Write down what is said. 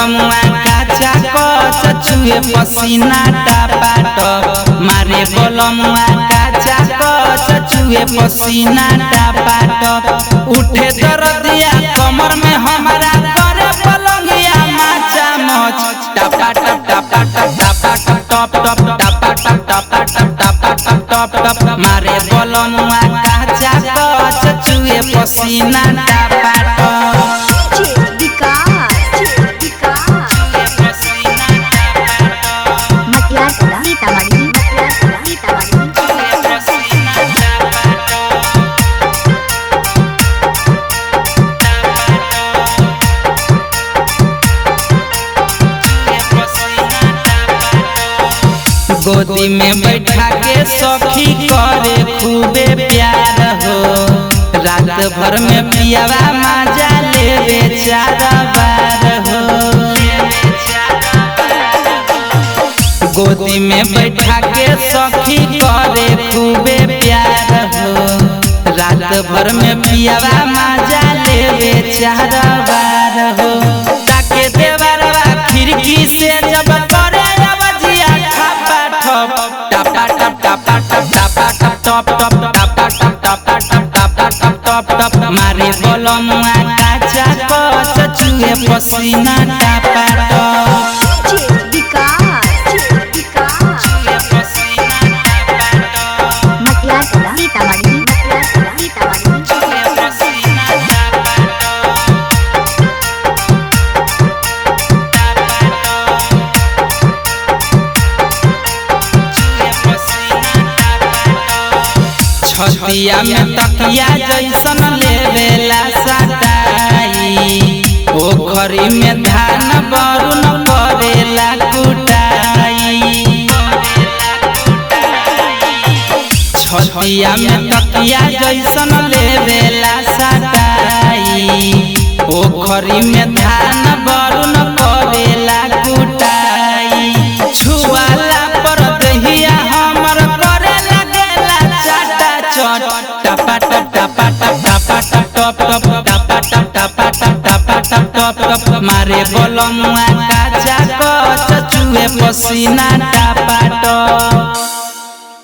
बलमुआ काचा कच चुए पसीना टापाट मारे बलमुआ काचा कच चुए पसीना टापाट उठे दर्दिया कमर में हमारा करे पलंगिया माचा मच टापा टप टापा टप टापा टप टप टप टापा टप टापा टप टापा टप टप टप मारे बलमुआ काचा कच चुए पसीना टापाट डीजे विकास विकास मटियार सीतामढ़ी सीतामढ़ी गोदी में बैठा के सखी करे खूबे प्यार हो रात भर में पियावा मजा ले बेचारा बार हो गोदी में बैठा के सखी करे खूबे प्यार हो रात भर में पियावा मजा ले बेचारा बार हो ताके देवरवा खिड़की से जब करे अबजिया ठपा ठप टपा टप टपा टप टपा टप टप टप टपा टप टपा टप टपा टप टप टप मारे बलमुआ काचा कच चुए पसीना टपा टप डीजे विकास विकास मटियार सीतामढ़ी सीतामढ़ी छतिया में तकिया जैसन लेवेला सटाई पोखरी में धान बरुन करेला कुटाई छतिया में तकिया जैसन लेवेला सटाई पोखरी में धान बरुन करेला कुटाई छुआला पर दहिया हमर करे लगेला चाटा चट टपा टप टपा टप टपा टप टप टप टपा टप टपा टप टपा टप टप टप मारे बलमुआ काचा कच चुए पसीना टपा टप